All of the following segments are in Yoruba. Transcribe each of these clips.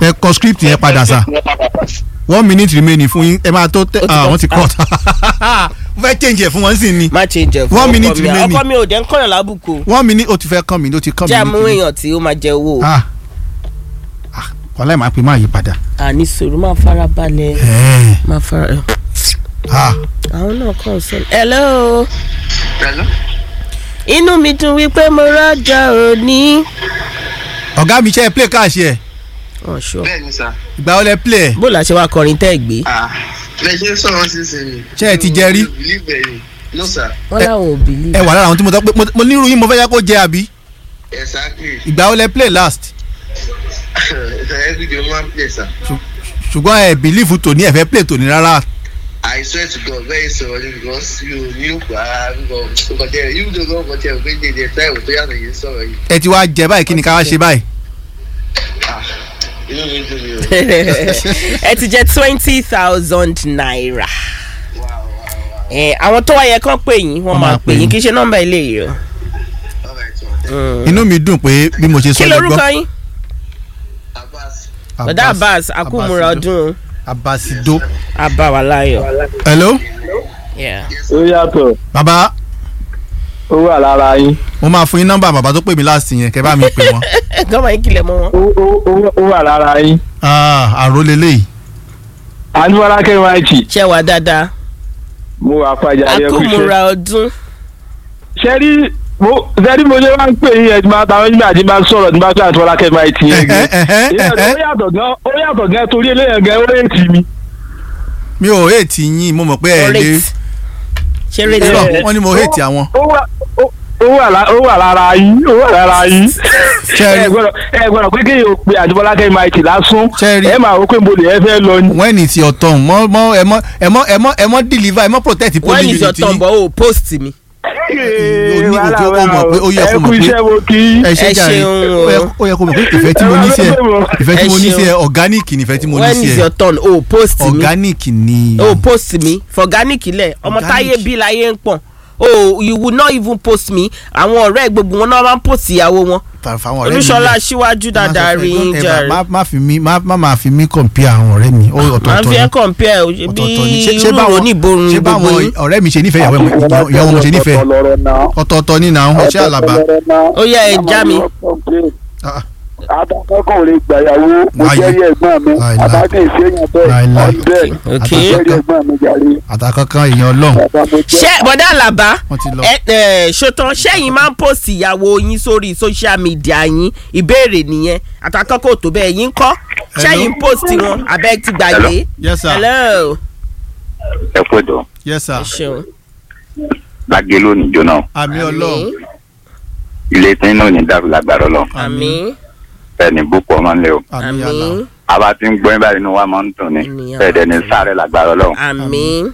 ẹ kọ script yẹn padà sà one minute remaining fún yín ẹ máa tó tẹ Ó ti ah tán. wọ́n ti cut mo fẹ́ change ẹ̀ fún wọn sí ni má change ẹ̀ fún One ọkọ minute mi remaining. ọkọ mi ò dẹ́ ń kọ́yàn lábùkù one minute ó ti fẹ́ kàn mí ó ti kàn mí. jẹ́ àmú ní kíní. èèyàn tí ó máa jẹ owó ah ah wàhálà máa pè máa yí padà. àní sòrò máa fara balẹ̀ Ẹ̀ẹ́, máa fara ah àwọn náà kàn sọ. hello Hello? inú mi dùn wípé mo rọ́jà òní. ọ̀gá mi ṣe é play káàṣì ẹ̀ ọ̀ṣọ́ bẹ́ẹ̀ ni sà. ìgbà wo lẹ play ẹ̀ bó la ṣe wá kọrin tẹ́ ẹ̀ gbé. Ah, bẹ́ẹ̀ ṣe ń sọ̀rọ̀ sísìn ni. Ṣé ẹ ti jẹ rí? believe ẹ̀ ni. no sir. wọ́n láwọn ò bìlí. ẹ wà lára àwọn tí mo sọ pé mo- mo nírú yín mo fẹ́ yá kó jẹ àbí exactly. ìgbà wo lẹ play last everyday one place sir. ṣùgbọ́n ẹ bìlífù tòní ẹ fẹ́ play tòní rárá I swear to God very sorry because you ní òkú ara nǹkan tẹ you don't know nǹkan tẹ o pé jẹjẹ táìwò tó yàtọ̀ yìí sọ̀rọ̀ yìí. ẹ ti wá jẹ báyìí kí ni ká wá ṣe báyìí. Ah, inú mi dùn mí o. ẹ ti jẹ twenty thousand naira. Wow, wow, wow. ẹ àwọn tó wáyẹ kán pè yín wọ́n máa pè yín kì í ṣe nọ́mbà ilé yìí o. All right, well, inú mi dùn pé bí mo ṣe sọ kí lẹ lorúkọ gbọ́. yín. Abbas. bọ̀dá abbas akúmúra ọdún abasido. abáwaláyọ̀. hello Yeah. ó yàtọ̀ bàbá ó wà lára yín mo máa fún yín nọ́mbà bàbá tó pè mí last yẹn kẹ́ bá mi pè wọ́n. gọ́mọ̀ yín kìlẹ̀ mọ́ wọn. ó ó- ó- ó wà lára yín. Ah, àrólé léyìí. anúwárá kẹwàájì ṣé wà dáadáa. mo wà fàjà yẹ kó ṣe. akúmúra ọdún. sẹ́rí mo sẹ́rí mo ṣe máa ń pè yín ẹ̀ tí máa tàwọn nígbà tí máa ń sọ̀rọ̀ tí máa pè àtúwárá kẹwàájì yẹn Ẹ̀hẹ́, ẹ̀hẹ́, gan. ẹ̀hẹ́. ó yàtọ̀ gan ó yàtọ̀ gan torí eléyàn gan ó rèétí mi. mi ò hate yín mo mọ̀ pé ẹ lè. rate. ṣé rate irọ́ wà. wọ́n ní mo hate àwọn. ó wà ó- ó wà lá- ó wà lára yín ó wà lára yín. Ṣẹ́rí. ẹ gbọ́dọ̀ ẹ gbọ́dọ̀ pé kéèyàn ó pe àtúwárá kẹwàájì lásán Ṣẹ́rí. ẹ máa wò pé mo lè ẹ fẹ́ lọ ni. when it's your turn mọ mọ ẹ mọ ẹ mọ ẹ mọ ẹ mọ deliver ẹ mọ protect wọ́n polling ní unit ìṣọ̀tàn yín. bọ̀ ó post mi. o ní òkè ó mọ̀ pé ó yẹ kó ẹ kú mọ̀ pé iṣẹ́ mo kí yín. ẹ ṣe Ẹ jàre ṣeun o. ó yẹ- ó yẹ kó mọ̀ pé ìfẹ́ tí mo ní sí ẹ ìfẹ́ tí Ẹ mo ní sí ẹ ṣeun. organic ni ìfẹ́ tí mo ní when sí is ẹ your turn ó post mi. organic ni. ó post mi fọ̀gáník lẹ̀ ọmọ Organic. táyé bí láyé ń pọ̀n oh you will not even post me àwọn ọ̀rẹ́ gbogbo wọn náà máa ń post ìyàwó wọn Fa- fáwọn ọ̀rẹ́ mi olúṣọlá lẹ̀. aṣíwájú Má dáadáa sọ fún rí ẹ, yín ẹ, jàre má má fi mí má má máa fi mí compare àwọn ọ̀rẹ́ mi ó máa ń ọ̀tọ̀ọ̀tọ̀ fi ni ẹ́ compare o, bí ọ̀tọ̀ọ̀tọ̀ ni Ṣé- ṣé irú báwọn- oníborun ṣé gbogbo báwọn yín ọ̀rẹ́ mi ṣe nífẹ̀ẹ́ ìyàwó mi ìyàwó mo ṣe nífẹ̀ẹ́ ọ̀tọ̀ọ̀tọ̀ ni náà ọṣẹ́ àlàbà ó yẹ ẹ já mi Ah, adakọ́kọ̀ lè gbàyàwó mo Láyé. jẹ́rìí ẹ̀gbọ́n mi Láyé, láyé. adákẹ́ ìṣẹ́yìn bẹ́ẹ̀ Láyé, ọ̀dẹ́ ok jẹ́rìí ẹ̀gbọ́n mi jàre àtàkọ́kọ́ èèyàn ọlọ́run bàbá mo jẹ́ ṣé bọ́dá àlàbá wọ́n ti lọ. ẹ ẹ ṣòtàn ṣẹ́yìn máa ń post ìyàwó yín sórí social media yín ìbéèrè nìyẹn àtàkọ́kọ́ tó bẹ́ẹ̀ yín kọ́ ṣẹ́yìn post wọn abẹ́ ti gbàgbé yes sir hello ẹ kú ètò yes sir ẹ ṣeun lágé lónìí jóná àmì ọlọ́run ilé tí náà ní dàrú lágbára lọ àmín ẹni búkọ ọmọ ńlẹ o àmì àlà àmín àbá tí ń gbọ́ yín báyìí inú wa máa ń dùn ní Ènìyàn bẹ́ẹ̀ dẹ̀ ní àti- sáré lágbára lọ àmín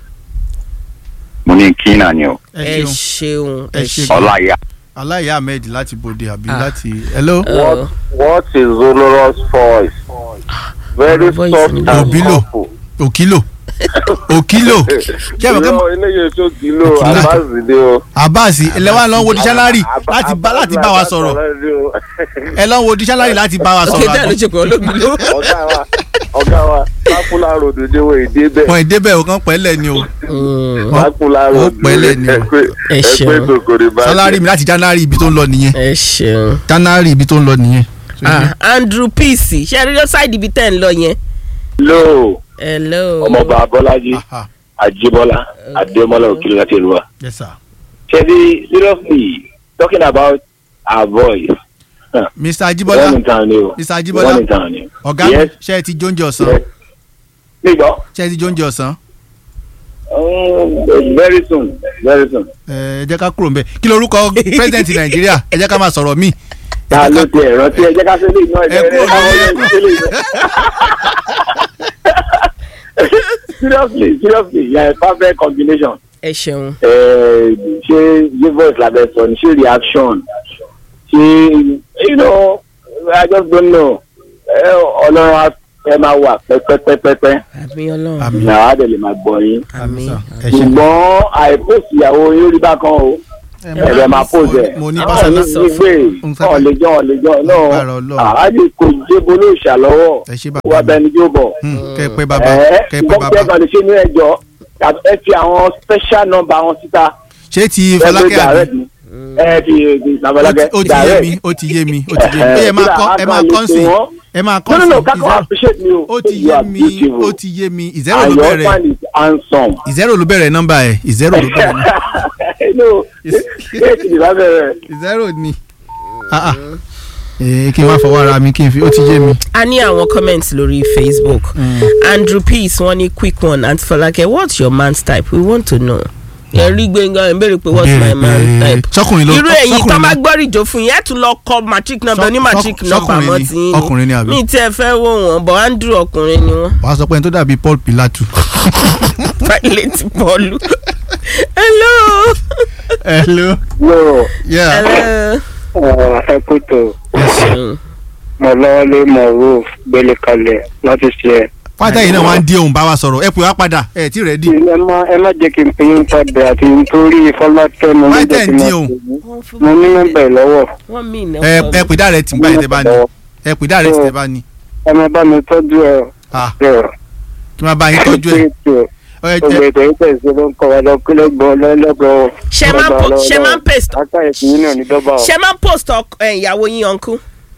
mo ní kí náà ni o ẹ ẹ ṣeun ṣeun Ẹ ẹ ṣe ṣeun. ọláyà aláìyá ahmed láti bòde àbí Ah. láti hello Uh, What is Zolorous voice? Very Voice soft ni and Obilo. powerful. òkìlò òkìlò ṣé ẹ mọ̀ pé Irọ́ eléyìí tó kìlò Òkìlò. Abazide o. abasi ẹlẹ́wà lọ́n wo dictionary Abba- láti bá láti bá wa sọ̀rọ̀ Abazide o. ẹ lọ́n wo dictionary láti bá wa ok sọ̀rọ̀ dáa ló ṣe pé olóògbé ló. Ọ̀gá wa ọ̀gá wa Pápúlà ròdù dé wo èdè bẹ́ẹ̀. wọn ìdébẹ̀ òkan pẹ́lẹ̀ ni o Pápúlà ó ròdù pẹ́lẹ̀ ni o. Ẹ ṣeun. ẹgbẹ́ tòkòrè bá salary mi láti january ibi tó ń lọ nìyẹn ẹ ṣeun. january ibi tó ń lọ nìyẹn. ah andrew peace ṣe rí ṣáìdì ibi tẹ́ ń lọ yẹn. Lo hello. ọmọọba Bọ́lájí Aha, Ajíbọ́lá Adémọ́lá Òkìlọ̀ láti ìlú wa. yes sir Ṣebí seriously talking about our voice. mr One ajibola in town ni o. mr ajibola One in town ni. ọ̀gá mi Yes. ṣe é ti jóúnjẹ ọ̀sán Yes. Nígbà. ṣe é ti jóúnjẹ ọ̀sán Um, very soon very soon. ẹ ẹ jẹ́ ká kúrò ń bẹ̀ kí lorúkọ president nàìjíríà ẹ jẹ́ ká máa sọ̀rọ̀ míì ta ló ti ẹ̀rọ tí ẹ jẹ́ ká sẹ́lẹ̀ iná ẹ kúrò lórí seriously seriously you are a perfect combination. ẹ ṣeun. Eh, ṣé ṣé voice labẹ sọ ni ṣé reaction ṣé you know i just don't know Eh, ọlọ́run á- ẹ máa wà pẹ́pẹ́pẹ́pẹ́ àmì ọlọ́run. àmì náà á dẹ̀ lè máa gbọ́ yín àmì àmì sà ẹ ṣe ṣùgbọ́n àìpòsì ìyàwó yín rí bákan o ẹ̀rẹ̀ máa pose ẹ̀ mo ní Ẹ bá pásánà mi sọ nígbè fún ọ̀lẹ́jọ́ ọ̀lẹ́jọ́ Agbára Ọlọ́run. náà àádé kò débò ló ṣàlọ́wọ́ ẹ ṣe bàbá wà mi. bẹni jó bọ̀. Hmm, kẹ́ ẹ pé bàbá ẹ kẹ́ ẹ pé gbọ́n tí ẹ bàbá kàn lè ṣe ní ẹjọ́ ẹ fi àwọn special number wọn síta ṣé ti ẹ gbé Fọlákẹ́ àbí direct ni. ẹ fi babalakẹ ó ti yé mi ó ti yé mi ó ti yé mi ẹ máa kọ́ ẹ máa kọ́ sí ẹ máa kọ́ no no sí no kakọ zero appreciate me o ó ti you yé are mi beautiful ó ti yé mi ìzẹ́rò and ló your bẹ̀rẹ̀ husband is handsome. ìzẹ́rò ló bẹ̀rẹ̀ nọ́mbà ẹ̀ ìzẹ́rò ló bẹ̀rẹ̀ nọ́mbà no eight ni bá bẹ̀rẹ̀. ìzẹ́rò ni Ah, ah. Eh, kí n wá fọwọ́ ara mi kí n fi ó ti yé mi. a ní àwọn comments lórí facebook andrew peace wọ́n ní quick one aunty Fọlákẹ́ what's your man's type we want to know ẹ̀rí gbẹ̀ngàn ẹ̀ ń béèrè pé what's my Béèrè man's pé type sọkùnrin ló irú èyí tó sọkùnrin máa ló- gbọ́rì jò fún yẹn ẹ̀ tún lọ kọ matric number Sọ- ní matric sọ- number sọkùnrin àmọ́ ni, tí yín ọkùnrin ni àbí? mi tí ẹ fẹ́ wò wọ́n bọ̀ andrew ọkùnrin ni wọ́n wàá sọ pé ẹni tó dàbí Paul Pilatu. pilate bọ́ọ̀lù hello hello. no yeah. hello. ẹ kú tó Mm. mọ lọ́wọ́lé mọ roof gbélé kalẹ̀ láti ṣe ẹ̀. pátá yìí náà wá ń dí ohun bá wa sọ̀rọ̀ ẹ pè wá padà ẹ tí rẹ̀ dì. ẹ má ẹ má jẹ́ kí n pè yín padà àti nítorí fọlákẹ́ mo ní Why jẹ́ kí ten n dín máa òun? pè yín. mo ní nọ́mbà ẹ̀ lọ́wọ́ wọ́n mí ìnáwó ẹ ẹ pè dáre tì gbà yìí tẹ bá ní ẹ pè dáre tì tẹ bá ní. ẹ má bá mi tọ́jú ẹ Ah, ẹ̀ kí n máa bá yín tọ́jú ẹ. Ọ, ẹ gbogbo jẹ ètò yìí tẹ̀sí ló ń kọ́ wa lọ kílẹ̀ gbọ́ lọ́lọ́gbọ́. Ṣé máa ń po- ṣé máa ń paste- aka ẹ̀sìn yín náà ní dọ́bà o. ṣe máa ń post ọk- ẹ, ìyàwó yín uncle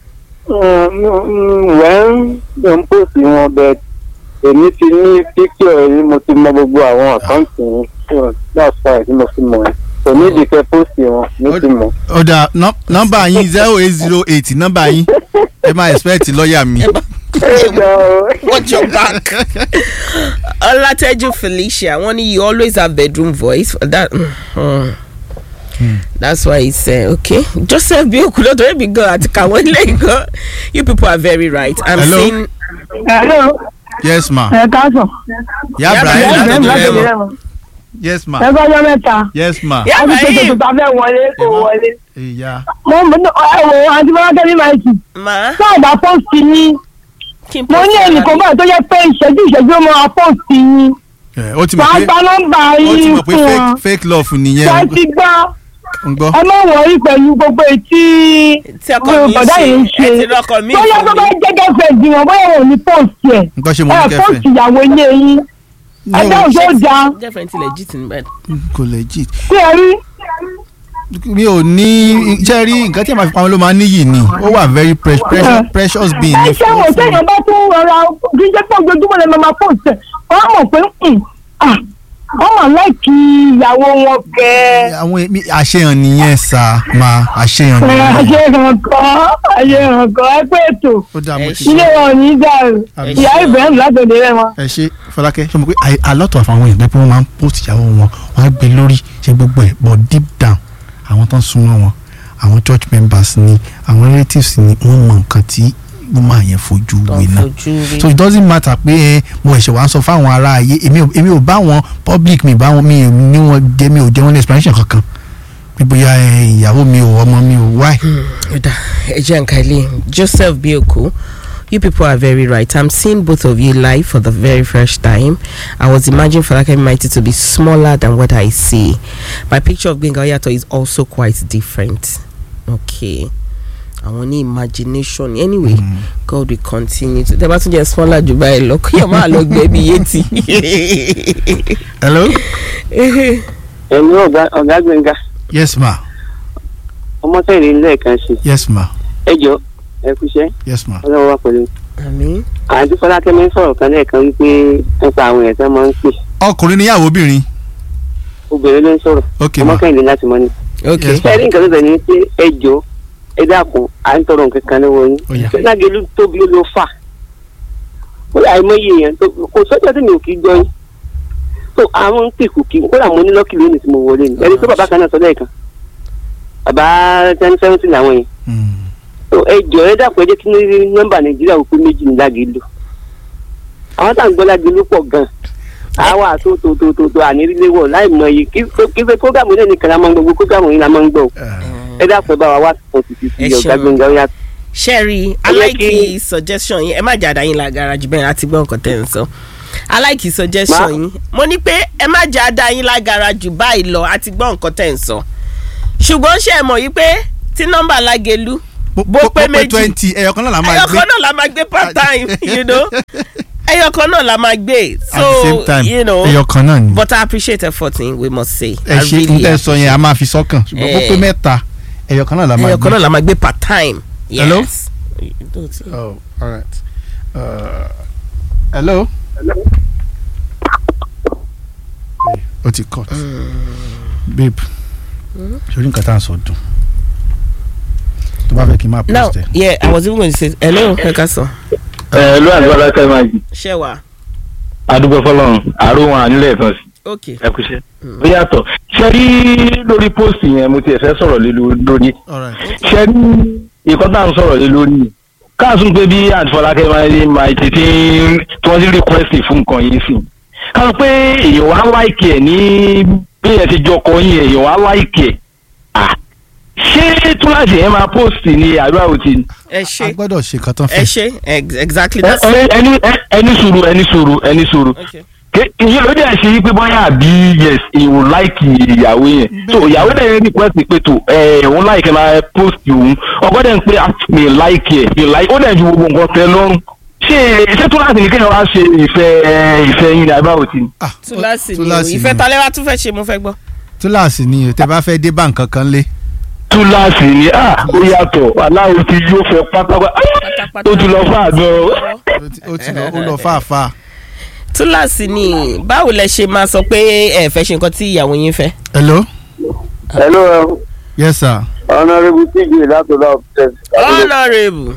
wẹ́n ló ń pòsì wọn bẹ́ẹ̀ èmi ti ní píkẹ́ rí mo ti mọ gbogbo àwọn àkáǹtì yín So, that's why tí mo fi mọ̀ ẹ́ kò ní ìdíkẹ́ pòsì wọn ní ti mọ̀. ọ̀dà nọ́- nọ́mbà yín zero eight zero eight nọ́mbà yín ẹ máa expect lọ́ọ̀yà mi. ẹ jọ watch your back. Olateju Felicia, one you always have bedroom voice. That mm, that's why it's uh, okay. Joseph Biokulo to be go at Kawenle You people are very right. I'm Hello? seeing Hello, yes ma. ẹ káàsán. ya Yeah, Ibrahim Ibrahim, látọ̀dọ̀ láti rẹ ilé mọ. wọn. yes ma. ẹ gbọ́dọ̀ mẹ́ta. yes ma. Yeah, a ti ṣe Ibrahim. tuntun tá a fẹ́ wọlé kò Emma. wọlé. ìyá mo mọ ẹ wo àti bọ́lákẹ́ ní máìkì. ma. náà bá pọ́ǹsì yín. Kim mo ní ẹnìkan báyìí tó yẹ pé ìṣẹ́jú ìṣẹ́jú ó máa pọ́ǹsì yín. ẹ, ó ti mọ̀ wàá pé gba nọ́mbà ó ti yín mọ̀ pé fún fake wọn. fake love nìyẹn ṣé ń ti gbọ́ gbọ́. ẹ má wọrí pẹ̀lú gbogbo etí Tí ọkọ mi bọ̀dá yìí ń ṣe, ṣe. ẹ ti lọ́kọ mi bóyá fún tó bá mi. jẹ́ gẹ́fẹ̀ẹ́dì wọn bóyá wọn ò ní pọ́ǹsì ẹ̀. nǹkan ṣe mo ẹ ní kẹfẹ. pọ́ǹsì ìyàwó ilé yín. ẹ dáhùn tó dáa Different legit in bed. kò legit. kí ẹ rí. mi ò ní iṣẹ́ rí nǹkan tí a máa fi pamọ́ ló máa níyì ni ó wà very pre- precious, precious being ẹ ní ṣe wò sẹ́yìn bá tún rọra kí n jẹ́ pé ojoojúmọ́ lè máa post ẹ̀ wọ́n á mọ̀ pé hmm, ah, wọ́n mà láìkí ìyàwó wọn gẹ́ àwọn èmi àṣehàn nìyẹn sá máa àṣehàn ẹ nìyẹn. ayé hàn kan ayé hàn kan ẹ pé ètò ó dáa mo Ẹ ti ṣe. ilé wọn ò ní dàrú Àmín. ìyá ibrahim látòdè rẹ wọn. ẹ ṣe fọlákẹ́ ṣe mo pé a- a lot of àwọn èèyàn pé wọ́n máa ń post ìyàwó wọn wọ́n á gbé lórí ṣe gbogbo ẹ̀ but deep down àwọn tó ń súnmọ́ wọn àwọn church members ni àwọn relatives ni wọ́n mọ nǹkan tí wọ́n máa yẹn fojú wé náà so it doesn't matter pé ẹ mo ẹ̀ṣẹ̀ wá ń sọ fáwọn ará ayé èmi ò èmi ò bá wọn public mi bá wọn mi ò ní wọn jẹ mi ò jẹ wọn ní explanation kankan pé bóyá ẹ, ìyàwó mi ò ọmọ mi ò why. Oda, Ejankale, Joseph Bioko, you people are very right. I'm seeing both of you live for the very first time. I was imagining Falake Mighty to be smaller than what I see. My picture of Benga Oyato is also quite different. Okay. I want imagination. Anyway, God will continue to. Tẹ́ bá tún jẹ́ smaller jù báyìí lọ, kí ọmọ àlọ́ gbé bí yétí. hello. ẹ̀yin ọ̀gá ọ̀gá gbẹ̀ngà yes ma ọmọ sẹ́yìn lẹ́ẹ̀kan sí yes ma ẹ jọ ẹ kúṣẹ́ yes ma. ọlọ́run wà pẹ̀lú. Àmín. àǹtí fọlákẹ́ mi ń sọ̀rọ̀ kan lẹ́ẹ̀kan wípé nípa àwọn èèyàn tó máa ń pè ọkùnrin níyàwó obìnrin obìnrin ló ń sọ̀rọ̀ ok ọmọ ma kẹ́hìndé láti mọ́ ni. Okay. Yes. ẹ̀rí nǹkan tó tẹ̀ ní pé ẹ jọ ẹ dákun à ń tọrọ nǹkan kan lọ́wọ́ yín Ó yá. lágẹ̀lú tóbi ló fà ó yà àìmọye èèyàn tó kò sọ́jà tí mi ò kí gbọ́ yín tó àwọn ń pè kò kí kódà mo ní lọ́kì lónìí tí mo wọlé ni ẹni tó bàbá kan náà sọ lẹ́ẹ̀kan bàbá ten seventy làwọn yẹn Hmm. tó ẹ jọ ẹ dákun ẹ jẹ́ kí ní nọ́mbà nàìjíríà òkú méjì ní lágẹ̀lú àwọn tá à ń gbọ́ lágẹ̀lú pọ̀ gan àwa tó tó tó tó tó àníríléwọ̀ láì mọ iye kí kí pé prógámù náà nìkan la máa ń gbọ́ gbogbo prógámù yìí la máa ń gbọ́ ẹ dákun ẹ bá wa wá fún títí Ẹ sí ọ̀gá ṣeun. gbẹ̀ngàn ó yà sherry i Ẹ jẹ́ like kí- the suggestion yín ẹ má jà dáyìn lágara jù bẹ́ẹ̀ láti gbọ́ nǹkan tẹ́ ń sọ i like the suggestion Ma- yín mo ní pé ẹ má jà dáyìn lágara jù báyìí lọ àti gbọ́ nǹkan tẹ́ ń sọ ṣùgbọ́n ṣe é mọ̀ yí pé tí nọ́mbà lágẹ̀lú bó pé méjì twenty ẹyọ kan náà la máa ẹyọ gbé kan náà la máa gbé part time you know ẹyọ kan náà la máa gbé at so the same time you know ẹyọ kan náà ni but I appreciate effort in we must say ẹ ṣe n tẹ sọ yẹn a máa fi sọ́kàn ṣùgbọ́n bó Eh. pé mẹ́ta ẹyọ kan náà la máa ẹyọ kan gbé. náà la máa gbé part time Hello? yes. Oh, all right. Uh, hello. Hey, o ti cut. babe sori nǹkan tá à ń sọ dùn tó bá fẹ́ kí n máa now post ẹ̀. yeah I was even going to say hello ẹ ká sọ ẹ ló àti bọ́lá kẹ́ máa jì ṣé wà adúgbò fọlọ́run àrùn wọn ànílẹ̀ ẹ̀sán sí ok ẹ kú iṣẹ́. ó yàtọ̀ ṣe rí lórí póòsì yẹn mo tiẹ̀ fẹ́ sọ̀rọ̀ lé lórí all right. ṣe rí ìkọ́ tá à ń sọ̀rọ̀ lé lórí káàsùn pé bí àtìfọlákẹ́ máa máa tètè tí wọ́n ti request fún nǹkan yìí sí káàsùn pé èèyàn wá láìkì ẹ̀ ní bí ẹ̀ ti jọkọ yín èèyàn wá láìkì ẹ̀ Ah, ṣé túláàsì yẹn máa post ní àdúrà òtí ẹ a ṣe gbọ́dọ̀ ṣe nǹkan tán ẹ fẹ́. ṣe ex- exactly ẹ- that's ẹ- ẹni ẹ- ẹni sùúrù ẹni sùúrù ẹni sùúrù okay. Ké- ìyẹn ló dẹ̀ ṣe wípé bóyá àbí yes ìwò láìkì ìyàwó yẹn so ìyàwó dẹ̀ yẹn request pé tó ẹ òun láìkì máa post òun ọkọ dẹ̀ ń pé ah, mi láìkì ẹ̀ mi láìkì ó dẹ̀ ju gbogbo nǹkan tẹ lọ́rùn ṣé ṣé tó láti ní kéèyàn wá ṣe ìfẹ́ ẹ, ìfẹ́ yín ní àbáwò tí. Ah, túláàsì ni o túláàsì ìfẹ́ ni. talẹ́ wa tún fẹ́ ṣe mo fẹ́ gbọ́. túláàsì ni o tẹ bá fẹ́ dé bá nǹkan kan lé. túláàsì ni ah ó yàtọ̀ aláwo ti yóò fẹ́ pátápátá Pátápátá. ó ti lọ fún àgbọn ó ti- ó ti lọ ó lọ fàáfàá. túláàsì ni báwo lẹ ṣe máa sọ pé ẹ fẹ́ ṣe nǹkan tí ìyàwó yín fẹ́. hello. hello yes sir. honourable tj látọ̀dọ̀ ọ̀pẹ̀ honourable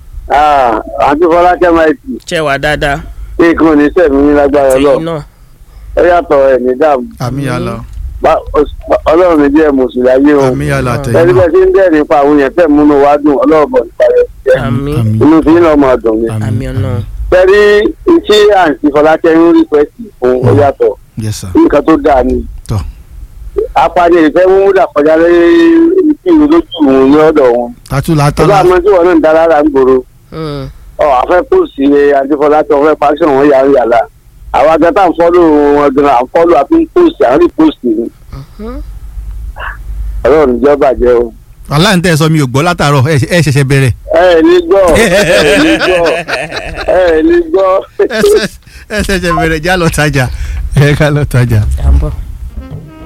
àǹtí fọlákẹ́ máìtì ṣe wà dáadáa kí nǹkan ò ní sẹ̀mí ní lágbára tẹ̀yìn ọlọ́run náà. ẹ yàtọ̀ ẹ̀ ní dààmú àmì yàrá Bá- os- ọlọ́run mi jẹ́ mùsùlùmí o àmì yàrá ẹni àtẹ̀yìn náà. bẹ́ẹ̀ tí ń dẹ̀ nípa àwọn èèyàn tẹ̀ múnú wá dùn ọlọ́run bọ̀ nípa rẹ̀ jẹ́ àmì àmì inú tí ń lọ́ mọ̀ ọ̀dùn mi. àmì ọ̀nà. pẹ̀lú tí àǹtí fọlákẹ́ ń rí pẹ́ẹ́sì fún ó yàtọ̀ yes sir. nǹkan tó dáa ni tọ́ apani ìfẹ́ múdà kọjá lórí ìlú lójú òun ní ọ̀dọ̀ wọn. tatu la ó bá tala mọ tí wọn náà ń dá lára ń gbòòrò Mm. ọ àfẹ́ pòsì àdìfọlákẹ́ ọ̀fẹ́ pàṣẹwọ̀n wọn yàrá yàrá àwọn agata ń fọ́lù wọn gan à ń fọ́lù àfi ń pòsì à ń rí pòsì ni Mhm. ọlọ́run ìjọba jẹ́ o. aláǹtẹ̀ sọ mi ò gbọ́ látàárọ̀ ẹ ẹ ṣẹ̀ṣẹ̀ bẹ̀rẹ̀. ẹ ẹ ní gbọ́ ẹ ẹ ní gbọ́ ẹ ẹ ní gbọ́. ẹ ṣẹ̀ṣẹ̀ bẹ̀rẹ̀ já lọ tajà ẹ ká lọ tajà. à ń bọ̀.